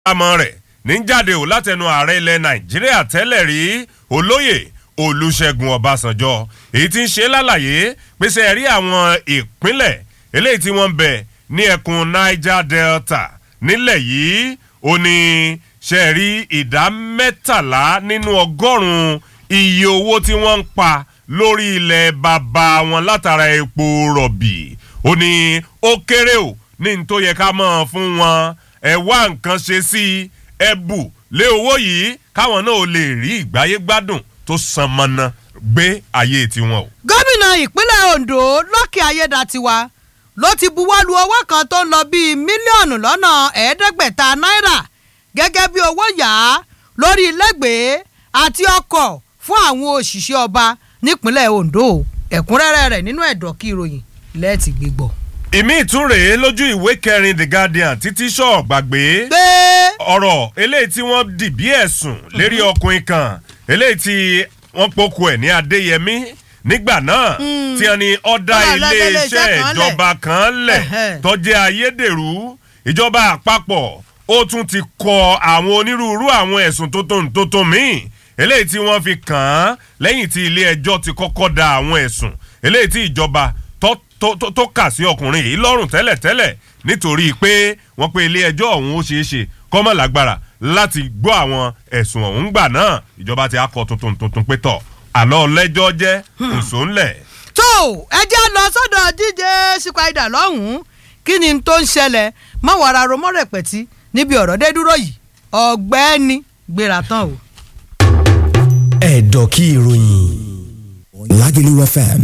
àmọ́ rẹ̀ ní jáde ò látẹnu ààrẹ ilẹ̀ nàìjíríà tẹ́lẹ̀ rí olóyè olùṣègùn ọbásanjọ́ èyí tí ń ṣe lálàyé pèsè ẹ̀rí àwọn ìpínlẹ̀ eléyìí tí wọ́n ń bẹ ní ẹkùn niger delta nílẹ̀ yìí ó ní ṣe rí ìdá mẹ́tàlá nínú ọgọ́rùn-ún iye owó tí wọ́n ń pa lórí ilẹ̀ bàbá wọn látara epo rọ̀bì ó ní ó kéré o ní n tó yẹ ká mọ̀ fún wọn ẹ wá nǹkan ṣe sí i ẹ bù lé owó yìí káwọn náà ò lè rí ìgbáyé gbádùn tó san mọ́nà gbé ayé tiwọn o. gómìnà ìpínlẹ̀ ondo lọ́kì ayédatiwa ló ti buwọ́lu owó kan tó ń lọ bíi mílíọ̀nù lọ́nà ẹ̀ẹ́dẹ́gbẹ̀ta náírà gẹ́gẹ́ bí owó yá lórí ilégbèé àti ọkọ̀ fún àwọn òṣìṣẹ́ ọba nípínlẹ̀ ondo ẹ̀kúnrẹ́rẹ́ rẹ̀ nínú ẹ̀dọ̀kí ìròyìn lẹ́ẹ̀tì gbígbọ́. ìmí ìtúrè lójú ìwé kẹrin the guardian títí sọ gbàgbé pé ọ̀rọ̀ eléyìí tí wọ́n dì bí ẹ̀sùn lérí ọkùnrin kan eléyìí tí wọ́n pokùn ẹ̀ ní adéyẹmí nígbà náà tí wọ́n ní ọ̀dà Wọ́n lọ lọ́dọ̀ iléeṣẹ́ iléeṣẹ́ kan lẹ̀. ìjọba kan lẹ̀ Ẹ̀hẹ́. tọ́jú ayédèrú ìjọba àpapọ̀ ó tún ti kọ àwọn onírúurú àwọn ẹ̀sùn tuntun tuntun míì eléyìí tí wọ́n fi kàn án lẹ́yìn tí ilé ẹjọ́ ti kọ́kọ́ da àwọn ẹ̀sùn eléyìí tí ìjọba tó- tó- tó- tó kà sí ọkùnrin yìí lọ́rùn tẹ́lẹ̀tẹ́lẹ̀ nítorí pé wọ́n pe ilé ẹjọ́ ọ̀hún ó ṣeé ṣe kọ́mọ̀ lágbára láti gbọ́ àwọn ẹ̀sùn ọ̀hún gbà náà ìjọba ti akọ tuntun tuntun pé tọ̀ àlọ́ lẹ́jọ́ jẹ́ òṣò ńlẹ̀. tó ẹ jẹ́ lọ sọ́dọ̀ díje sípàdà lọ́hùn-ún kí ni tó ń ṣẹlẹ̀ má wàrà romọ́ rẹpẹ̀tì níbi ọ̀rọ̀ dé dúró yìí ọ̀gbẹ́ni gbéra tán o. ẹ̀dọ̀ kí ìròyìn Lágẹ̀lú FM